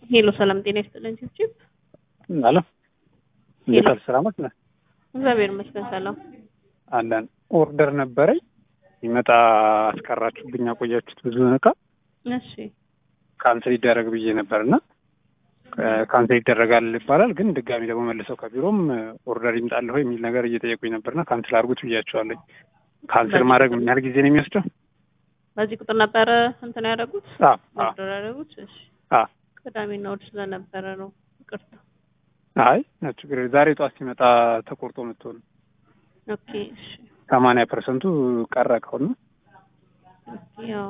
ሄሎ ሰላም ጤና ይስጥልን ችብችብ አለ እንዴት አለ ሰላማት ነህ? እግዚአብሔር ይመስገን ሰላም አለን ኦርደር ነበረኝ ይመጣ አስቀራችሁብኝ አቆያችሁት ብዙ እቃ እሺ ካንስል ይደረግ ብዬ ነበር እና ካንስል ይደረጋል ይባላል ግን ድጋሚ ደግሞ መልሰው ከቢሮም ኦርደር ይምጣለሁ የሚል ነገር እየጠየቁኝ ነበርና ካንስል አድርጉት ብያቸዋለኝ ካንስል ማድረግ ምን ያህል ጊዜ ነው የሚወስደው በዚህ ቁጥር ነበረ እንትን ያደረጉት አዎ አዎ ኦርደር ያደረጉት እሺ አዎ ቅዳሜና እሑድ ስለነበረ ነው ይቅርታ አይ ነው ችግር የለም። ዛሬ ጠዋት ሲመጣ ተቆርጦ መጥቶ ነው ኦኬ እሺ ሰማንያ ፐርሰንቱ ቀረ ከሆነ ኦኬ ያው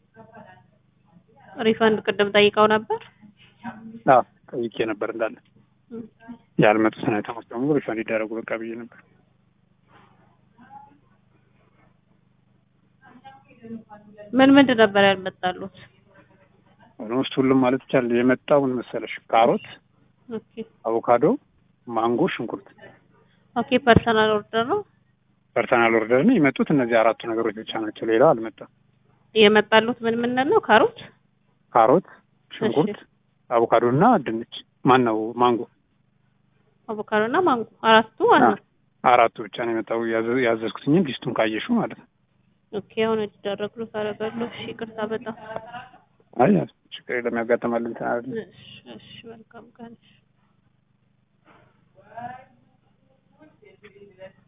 ሪፈንድ ቅድም ጠይቀው ነበር አዎ ጠይቄ ነበር እንዳለ ያልመጡትን አይተሞች በሙሉ ሪፈንድ ይደረጉ በቃ ብዬ ነበር ምን ምንድን ነበር ያልመጣሉት ኦልሞስት ሁሉም ማለት ይቻላል የመጣው ምን መሰለሽ ካሮት ኦኬ አቮካዶ ማንጎ ሽንኩርት ኦኬ ፐርሰናል ኦርደር ነው ፐርሰናል ኦርደር ነው የመጡት እነዚህ አራቱ ነገሮች ብቻ ናቸው ሌላው አልመጣም የመጣሉት ምን ምን ነው ካሮት ካሮት ሽንኩርት አቮካዶ እና ድንች ማን ነው ማንጎ አቮካዶ እና ማንጎ አራቱ ዋና አራቱ ብቻ ነው የመጣው ያዘ- ያዘዝኩትኝን ሊስቱን ካየሹ ማለት ነው ኦኬ አሁን እንዲደረግሉ ታደርጋለሁ እሺ ይቅርታ በጣም አይ ችግር የለም ያጋጥማል እንትን አይደለም እሺ እሺ መልካም ቀን